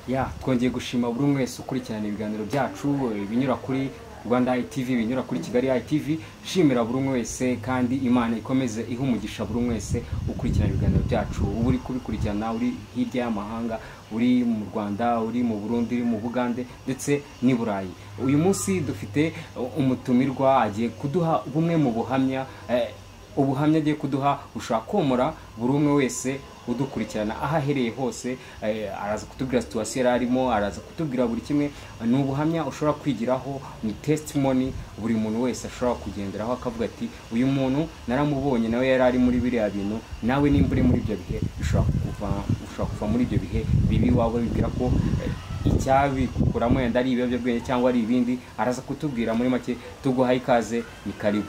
ya twongeye gushima buri umwe wese ukurikirana ibiganiro byacu ibinyura kuri rwanda ITV ibinyura kuri kigali ITV shimira buri umwe wese kandi imana ikomeze iha umugisha buri umwe wese ukurikirana ibiganiro byacu uba uri kubikurikirana uri hirya y'amahanga uri mu rwanda uri mu burundi uri mu bugande ndetse n'i burayi uyu munsi dufite umutumirwa agiye kuduha bumwe mu buhamya eh, ubuhamya agiye kuduha bushobora komora buri umwe wese udukurikirana aho ahereye hose eh, araza kutubwira situwasiyo yari arimo araza kutubwira buri kimwe ni ubuhamya ushobora kwigiraho ni testimoni buri muntu wese ashobora kugenderaho akavuga ati uyu muntu naramubonye nawe yari ari muri biriya bintu nawe nimba uri muri ibyo bihe ushobora kuva ushobora kuva muri ibyo bihe bibi waba wibwira ko eh, icyabikuramo yenda ari ibiyobyabwenge cyangwa ari ibindi araza kutubwira muri make tuguhaye ikaze ni karibu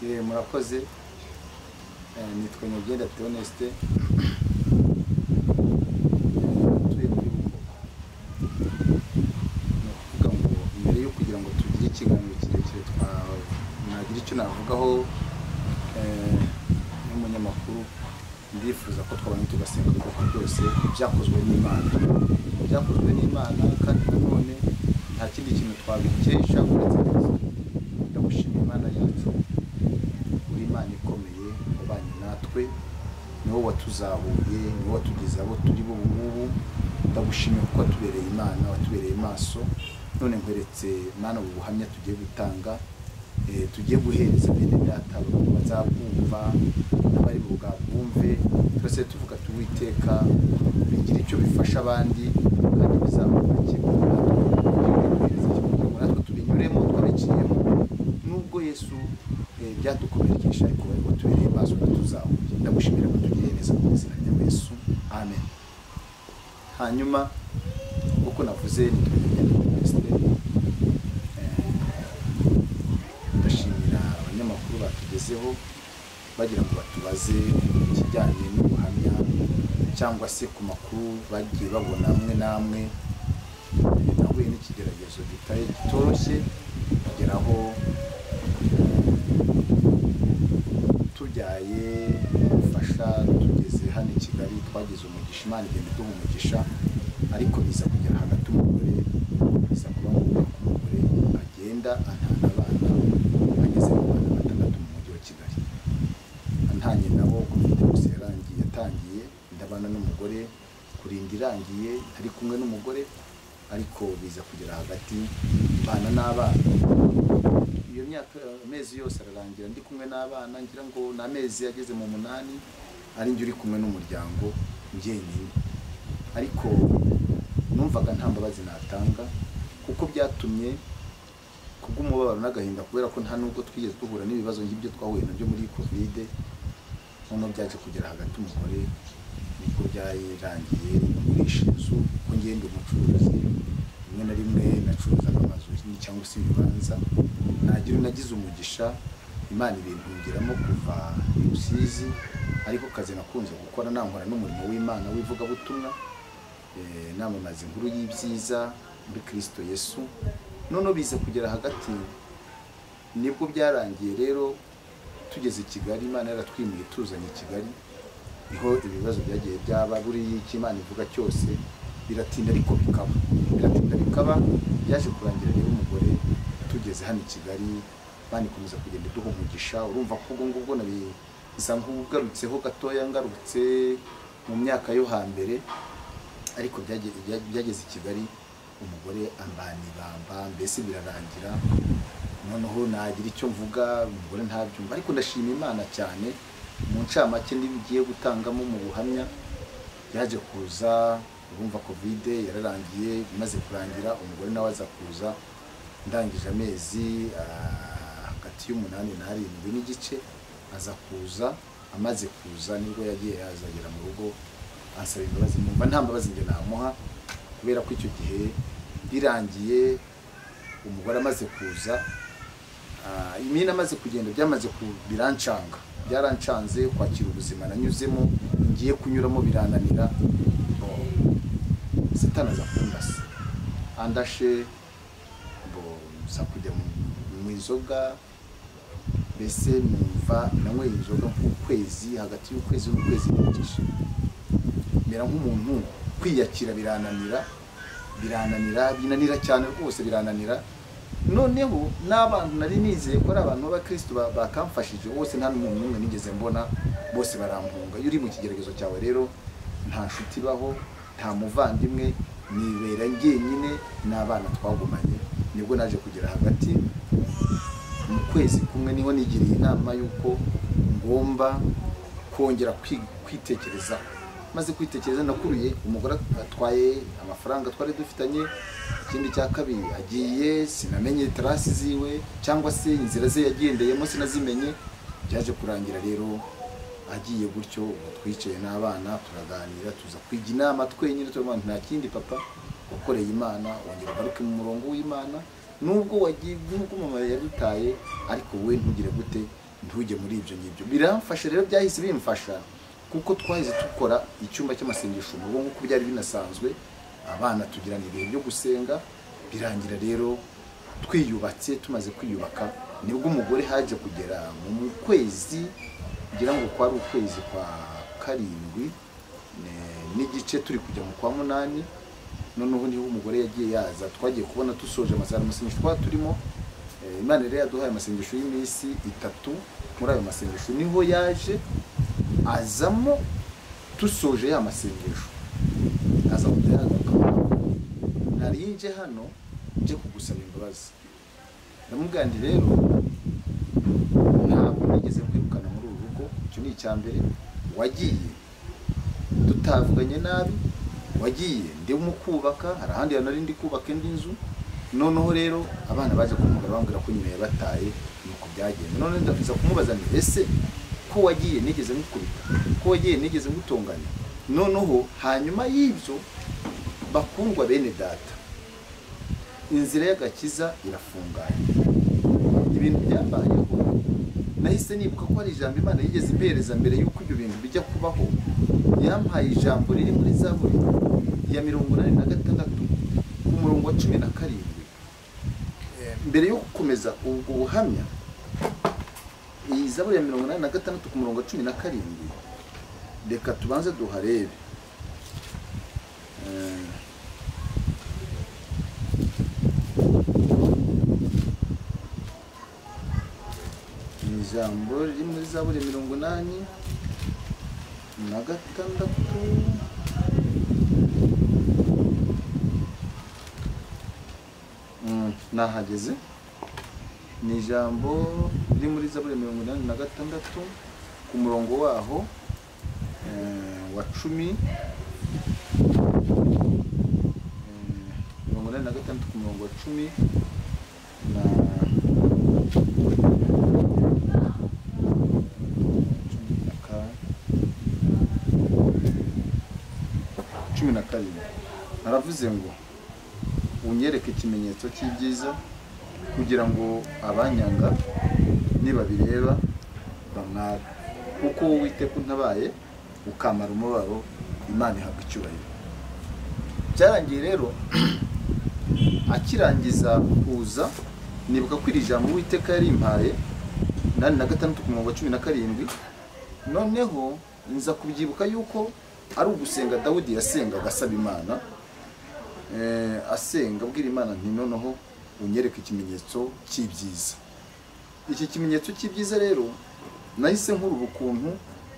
Eh, murakoze Eh, nitwa nyagenda teoneste tuye kuri bukoba ni ukuvuga ngo mbere yo kugira ngo tugire ikiganiro kirekire twa- nagira icyo navugaho eh, n'umunyamakuru ndifuza ko twabona tugasenga ubwoko bwose byakozwe n'imana byakozwe n'imana kandi nanone nta kindi kintu twabikesha uretse Kristo. ndagushima imana yacu uri imana ikomeye wabanye natwe niwo watuzahuye niwo watugeze abo turi bo ubu ngubu ndagushimiye kuko watubereye imana watubereye maso none nkweretse mana ubu buhamya tugiye gutanga eh, tugiye guhereza bene data abantu bazabwumva n'abari bwabwumve twese tuvuga tuwiteka bigira icyo bifasha abandi kandi bizabona kimwe natwe tubinyuremo twabiciyemo nubwo yesu eh, byatukomerekeje ariko bari batubereye maso tuzahuye ndagushimira ko tugiye neza mu izina rya yesu amen hanyuma nk'uko navuze ni perezida ndashimira abanyamakuru batugezeho bagira ngo batubaze ikijyanye n'ubuhamya cyangwa se ku makuru bagiye babona amwe n'amwe nahuye n'ikigeragezo gitari kitoroshye kugeraho tubyaye ubufasha tugeze hano i Kigali twagize umugisha imana igenda iduha umugisha ariko biza kugera hagati umugore biza kuba ngombwa ko umugore agenda antana abana ageze mu bana batandatu mu mujyi wa Kigali antanye nabo covid yose yarangiye yatangiye ndabana n'umugore kurinda irangiye ari kumwe n'umugore ariko biza kugera hagati bana n'abana iyo myaka amezi yose ararangira ndi kumwe n'abana ngira ngo ni amezi ageze mu munani ari njye uri kumwe n'umuryango njyenyine ariko numvaga nta mbabazi natanga kuko byatumye kubw'umubabaro n'agahinda kubera ko nta nubwo twigeze duhura n'ibibazo nk'ibyo twahuye nabyo muri kovide noneho byaje kugera hagati umugore niko byarangiye kugurisha inzu ko ngenda umucuruzi rimwe na rimwe nacuruzaga amazu cyangwa se ibibanza nagira nagize umugisha imana ibintungiramo kuva i rusizi ariko kazi nakunze gukora nankora n'umurimo w'imana w'ivugabutumwa eh, namamaza inkuru y'ibyiza muri kirisito yesu noneho biza kugera hagati nibwo byarangiye rero tugeze i kigali imana yaratwimuye tuzanye i kigali niho ibibazo byagiye byaba buriya icyo imana ivuga cyose biratinda ariko bikaba biratinda bikaba byaje kurangira rero umugore tugeze hano i kigali imana ikomeza kugenda iduha umugisha urumva ko ubwo ngubwo nabiza nk'ugarutseho gatoya ngarutse mu myaka yo hambere ariko byageze byageze i kigali umugore ambana ibamba mbese birarangira noneho nagira icyo mvuga umugore ntabyumva ariko ndashima imana cyane mu ncamake n'ibigiye gutangamo mu buhamya yaje kuza urumva kovide yararangiye imaze kurangira umugore nawe aza kuza ndangije amezi ah, hagati y'umunani n'arindwi n'igice aza kuza amaze kuza nibwo yagiye yazagera mu rugo ansaba imbabazi numva nta mbabazi njye namuha kubera ko icyo gihe birangiye umugore amaze kuza Ah, imena amaze kugenda byamaze ku birancanga byarancanze kwakira ubuzima nanyuzemo ngiye kunyuramo birananira Bo, satani aza kundasa andashe bo nza kujya mu- mu inzoga mbese numva nanyweye inzoga nk'ukwezi hagati y'ukwezi n'ukwezi n'igice mera nk'umuntu kwiyakira birananira birananira binanira cyane rwose birananira noneho n'abantu nari nizeye ko ari abantu b'abakirisitu ba- bakamfashije bose nta n'umuntu n'umwe nigeze mbona bose barampunga iyo uri mu kigeragezo cyawe rero nta nshuti ibaho nta muvandimwe nibera jyenyine n'abana twagumanye nibwo naje kugera hagati mu kwezi kumwe niho nigiriye inama y'uko ngomba kongera kwi- kwitekerezaho maze kwitekereza nakuruye umugore atwaye amafaranga twari dufitanye ikindi cya kabiri agiye sinamenye terasi ziwe cyangwa se inzira ze yagendeyemo sinazimenye byaje kurangira rero agiye gutyo ubu twicaye n'abana turaganira tuza kwiga inama twenyine turavuga nta kindi papa wakoreye imana wongera ugaruke mu murongo w'imana nubwo wagiye nubwo mama yadutaye ariko wowe ntugire gute ntujye muri ibyo ngibyo biramfasha rero byahise bimfasha kuko twahise dukora icyumba cy'amasengesho mu rugo nk'uko byari binasanzwe abana tugirana ibihe byo gusenga birangira rero twiyubatse tumaze kwiyubaka nibwo umugore haje kugera mu kwezi ngira ngo kwari ukwezi kwa karindwi ne- n'igice turi kujya mu kwa munani noneho niho umugore yagiye yaza twagiye kubona dusoje amasaha amasengesho twari turimo Eh, imana rero yaduhaye amasengesho y'iminsi itatu muri ayo masengesho niho yaje azamo dusoje ya masengesho aza kujya yagaruka nari nje hano nje kugusaba imbabazi ndamubwira nti rero ntabwo nigeze kwirukana muri uru rugo icyo ni icya mbere wagiye tutavuganye nabi wagiye ndimo kubaka hari ahandi hantu nari ndi kubaka indi nzu noneho rero abana baje kumubwira bambwira ko nyina yabataye nuko byagenda none ndakomeza kumubaza nti ese ko wagiye nigeze ngukubita ko wagiye nigeze ngutonganya noneho hanyuma y'ibyo bakundwa bene data inzira y'agakiza irafunganye ibintu byambayeho nahise nibuka ko hari ijambo imana yigeze impereza mbere y'uko ibyo bintu bijya kubaho yampaye ijambo riri muri za buri ya mirongo inani na gatandatu ku murongo wa cumi na karindwi Eh, mbere yo gukomeza ubwo buhamya iyi zaburi ya mirongo inani na gatandatu ku murongo wa cumi na karindwi reka tubanze duharebe Eh, ni ijambo riri muri zaburi ya mirongo inani na gatandatu Mm, nahageze ni ijambo riri muri zaburi ya mirongo inani na gatandatu ku murongo waho eh, wa cumi eh, mirongo inani na gatandatu ku murongo wa cumi na cumi na karindwi aravuze ngo unyereke ikimenyetso cy'ibyiza kugira ngo abanyanga nibabireba bamware kuko wowe Uwiteka untabaye ukamara umubabaro imana ihabwa icyubahiro byarangiye rero akirangiza kuza nibuka ko iri jambo uwiteka yari impaye inani na gatandatu ku murongo wa cumi na karindwi noneho nza kubyibuka yuko ari ugusenga dawudi yasengaga asaba imana Eh, asenga abwira imana nti noneho unyereke ikimenyetso cy'ibyiza iki kimenyetso cy'ibyiza rero nahise nkurura ukuntu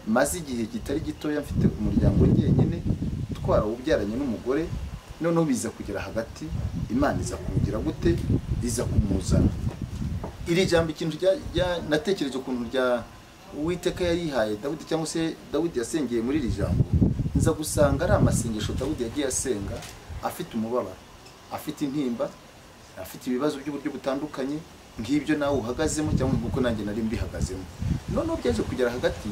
maze igihe kitari gitoya mfite umuryango njyenyine twarawubyaranye n'umugore noneho biza kugera hagati imana iza kumugira gute iza kumuzana iri jambo ikintu rya- rya- natekereje ukuntu rya uwiteka yarihaye dawidi cyangwa se dawidi yasengeye muri iri jambo nza gusanga ari amasengesho dawidi yagiye asenga afite umubabaro afite intimba afite ibibazo by'uburyo butandukanye nk'ibyo nawe uhagazemo cyangwa nk'uko nanjye nari mbihagazemo noneho byaje kugera hagati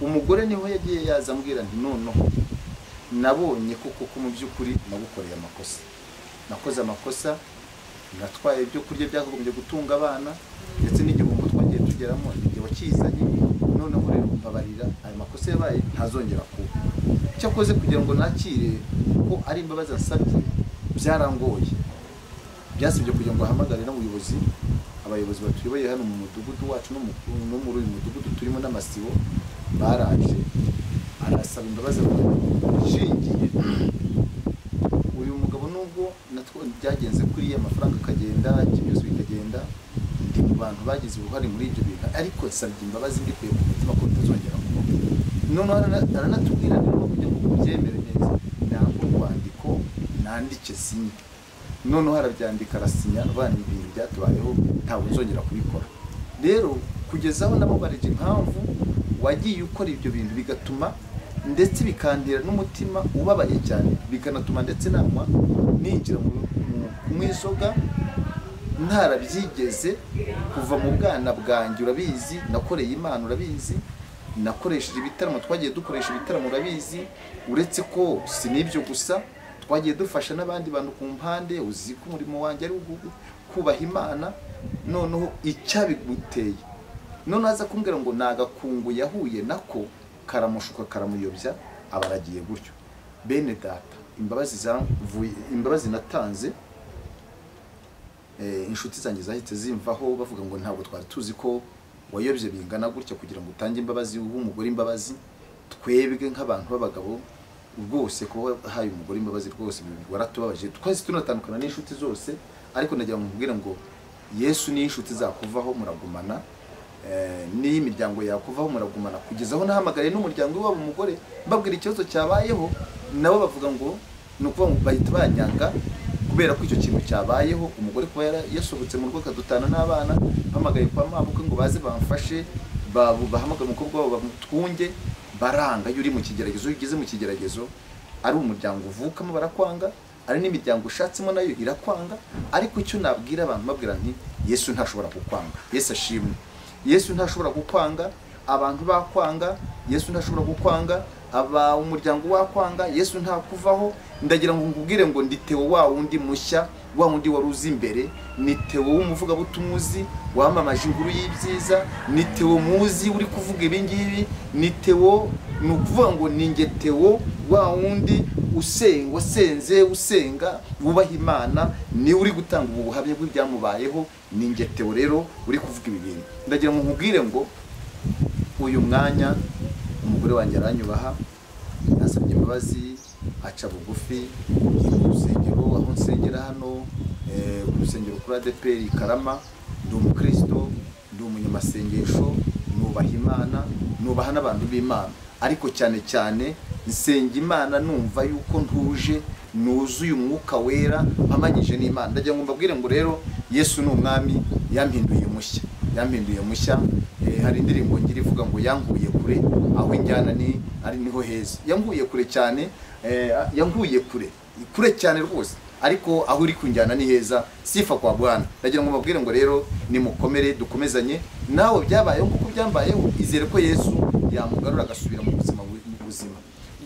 umugore niho yagiye yaza ambwira nti noneho nabonye ko koko mu by'ukuri nagukoreye amakosa nakoze amakosa natwaye ibyo kurya byakagombye gutunga abana ndetse n'igihombo twagiye tugeramo igihe wakizanye noneho rero mbabarira ayo makosa yabaye ntazongera kuba cyakoze kugira ngo nakire ko ari imbabazi asabye byarangoye byasabye kugira ngo ahamagare n'ubuyobozi abayobozi batuyoboye hano mu mudugudu wacu no mu- no muri uyu mudugudu turimo n'amasibo baraje arasaba imbabazi abayobozi. ishingiye uyu mugabo nubwo natwo byagenze kuri iyo amafaranga akagenda byose bikagenda ndi mu bantu bagize uruhare muri ibyo bintu ariko nsabye imbabazi mbikuye ku mutima ko bitazongera kubaho noneho arana- aranatubwira niba kugira ngo mubyemere neza ntabwo urwandiko nandike sinye noneho arabyandika arasinya rwanda ibintu byatubayeho ntabwo nzongera kubikora rero kugeza aho namubarije impamvu wagiye ukora ibyo bintu bigatuma ndetse bikandira n'umutima ubabaye cyane bikanatuma ndetse nama ninjira mu mu izoga ntarabyigeze kuva mu bwana bwanjye urabizi nakoreye imana urabizi nakoresheje ibitaramo twagiye dukoresha ibitaramo urabizi uretse ko si n'ibyo gusa twagiye dufasha n'abandi bantu ku mpande uzi ko umurimo wanjye ari ugu- kubaha imana noneho icyabiguteye noneho aza kumbwira ngo ni agakungu yahuye nako karamushuka karamuyobya aba aragiye gutyo bene data imbabazi zavuye imbabazi natanze eh, inshuti zanjye zahise zimvaho bavuga ngo ntabwo twari tuzi ko wayobye bingana gutya kugira ngo utange imbabazi uhe umugore imbabazi twebwe nk'abantu b'abagabo rwose kuba wahaye umugore imbabazi rwose bibi- waratubabaje twahise tunatandukana n'inshuti zose ariko nagira ngo nkubwire ngo yesu niyo inshuti zakuvaho muragumana eh, niyo imiryango yakuvaho muragumana kugeza aho nahamagariye n'umuryango w'iwabo umugore mbabwira ikibazo cyabayeho nabo bavuga ngo ni ukuvuga ngo bahita banyanga kubera ko icyo kintu cyabayeho umugore kuba yara- yasohotse mu rugo akadutana n'abana bahamagaye kwa mabuke ngo baze bamfashe babu- bahamagare umukobwa wabo bamutwunge baranga iyo uri mu kigeragezo iyo ugeze mu kigeragezo ari umuryango uvukamo barakwanga ari n'imiryango ushatsemo nayo irakwanga ariko icyo nabwira abantu mbabwira nti yesu ntashobora kukwanga yesu ashimwe yesu ntashobora gukwanga abantu bakwanga yesu ntashobora gukwanga aba umuryango wakwanga yesu ntakuvaho ndagira ngo nkubwire ngo ndi tewo wa wundi mushya wa wundi wari uzi imbere ni tewo w'umuvugabutumwa uzi wamamaje inkuru y'ibyiza ni tewo muzi uri kuvuga ibi ngibi ni tewo ni ukuvuga ngo ni nge tewo wa wundi usenga wasenze usenga wubaha imana niwe uri gutanga ubu buhamya bw'ibyamubayeho ni nge tewo rero uri kuvuga ibi bintu ndagira ngo nkubwire ngo uyu mwanya umugore wanjye aranyubaha yasabye imbabazi aca bugufi ngiye mu rusengero aho nsengera hano eh, ku rusengero kuri adeperi i karama ndi umukristo ndi umunyamasengesho nubaha imana nubaha n'abantu b'imana ariko cyane cyane nsenga imana numva yuko ntuje nuzuye umwuka wera amanyije n'imana ndagira ngo mbabwire ngo rero yesu ni umwami yampinduye mushya yampinduye mushya Eh, hari indirimbo ngira ivuga ngo yanguye kure aho injyana ni ari niho heza yanguye kure cyane eh, yanguye kure kure cyane rwose ariko aho uri kunjyana ni heza sifa kwa bwana ndagira ngo mbabwire ngo rero nimukomere dukomezanye nawe byabayeho kuko byambayeho izere ko yesu yamugarura agasubira mu buzima bu- mu buzima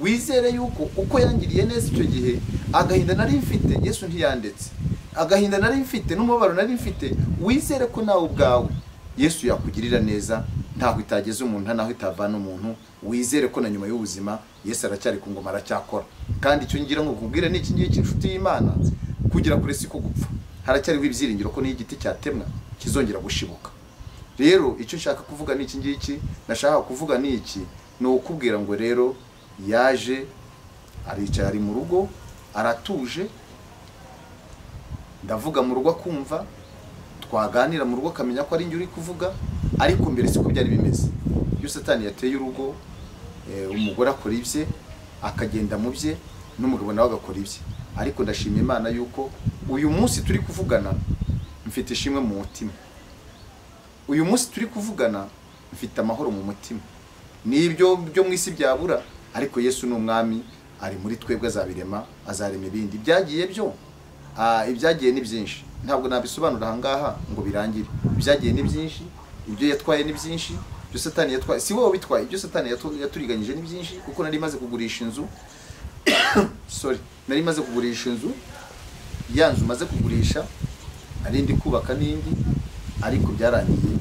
wizere yuko uko yangiriye neza icyo gihe agahinda nari mfite yesu ntiyandetse agahinda nari mfite n'umubabaro nari mfite wizere ko nawe ubwawe yesu yakugirira neza ntaho itageza umuntu nta naho itavana umuntu wizere ko na nyuma y'ubuzima yesu aracyari ku ngoma aracyakora kandi icyo ngira ngo nkubwire ni iki ngiki inshuti y'imana kugira kure si ko gupfa haracyariho ibyiringiro ko n'iyo igiti cyatemwa kizongera gushibuka rero icyo nshaka kuvuga ni iki ngiki nashaka kuvuga ni iki ni ukubwira ngo rero yaje aricaye ari mu rugo aratuje ndavuga mu rugo akumva twaganira mu rugo akamenya ko ari njye uri kuvuga ariko mbere siko byari bimeze iyo satani yateye urugo eh, umugore akora ibye akagenda mu bye n'umugabo nawe agakora ibye ariko ndashima imana yuko uyu munsi turi kuvugana mfite ishimwe mu mutima uyu munsi turi kuvugana mfite amahoro mu mutima n'ibyo byo mu isi byabura ariko yesu ni umwami ari muri twebwe azabirema azarema ibindi ibyagiye byo ah, ibyagiye ni byinshi ntabwo nabisobanura aha ngaha ngo birangire ibyagiye ni byinshi ibyo yatwaye ni byinshi ibyo satani yatwaye si wowe bitwaye ibyo satani yatu- yaturiganyije ni byinshi kuko nari maze kugurisha inzu sorry nari maze kugurisha inzu ya nzu maze kugurisha ari ndi kubaka n'indi ariko byarangiye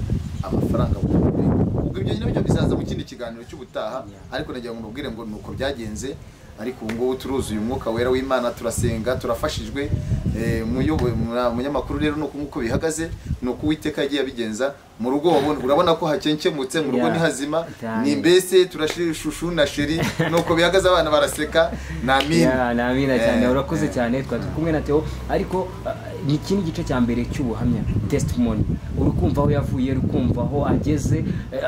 amafaranga bw'umugore. ubwo ibyo nabyo bizaza mu kindi kiganiro cy'ubutaha ariko nagira ngo mbabwire ngo ni uko byagenze ariko ubu ngubu turuzuye umwuka wera w'imana turasenga turafashijwe Eh, muyoboye- mwa- munyamakuru rero nuko nk'uko bihagaze ni uko uwiteka yagiye abigenza mu rugo wabona- urabona ko hakenkemutse mu rugo Yeah. ni hazima Cyane. ni mbese turashushu na sheri nuko bihagaze abana baraseka ni amina Ya, ni amina cyane Eh, urakoze eh. cyane twari turi kumwe na Theo ariko ah, ni iki ni igice cya mbere cy'ubuhamya testimony uri kumva aho yavuye uri kumva aho ageze eh,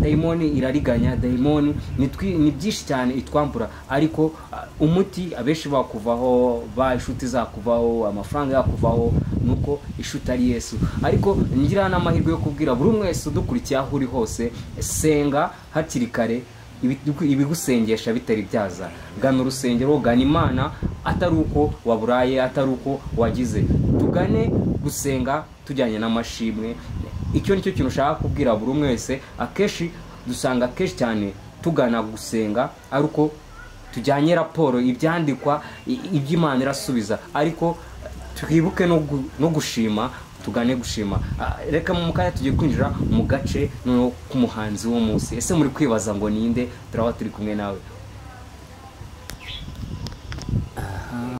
dayimoni irariganya dayimoni ni twi- ni byinshi cyane itwambura ariko ah, umuti abenshi bakuvaho ba inshuti zakuvaho amafaranga yakuvaho nuko inshuti ari yesu ariko ngira n'amahirwe yo kubwira buri umwe wese udukurikiye aho uri hose senga hakiri kare ibigu- ibigusengesha bitari byaza gana urusengero gana imana atari uko waburaye atari uko wagize tugane gusenga tujyanye n'amashimwe icyo nicyo kintu ushaka kubwira buri umwe wese akenshi dusanga akenshi cyane tugana gusenga ari uko tujyanye raporo ibyandikwa i- iby'imana irasubiza ariko twibuke no gu- no gushima tugane gushima Ah, reka mu kanya tugiye kwinjira mu gace noneho k'umuhanzi w'umunsi ese muri kwibaza ngo ninde turaba turi kumwe nawe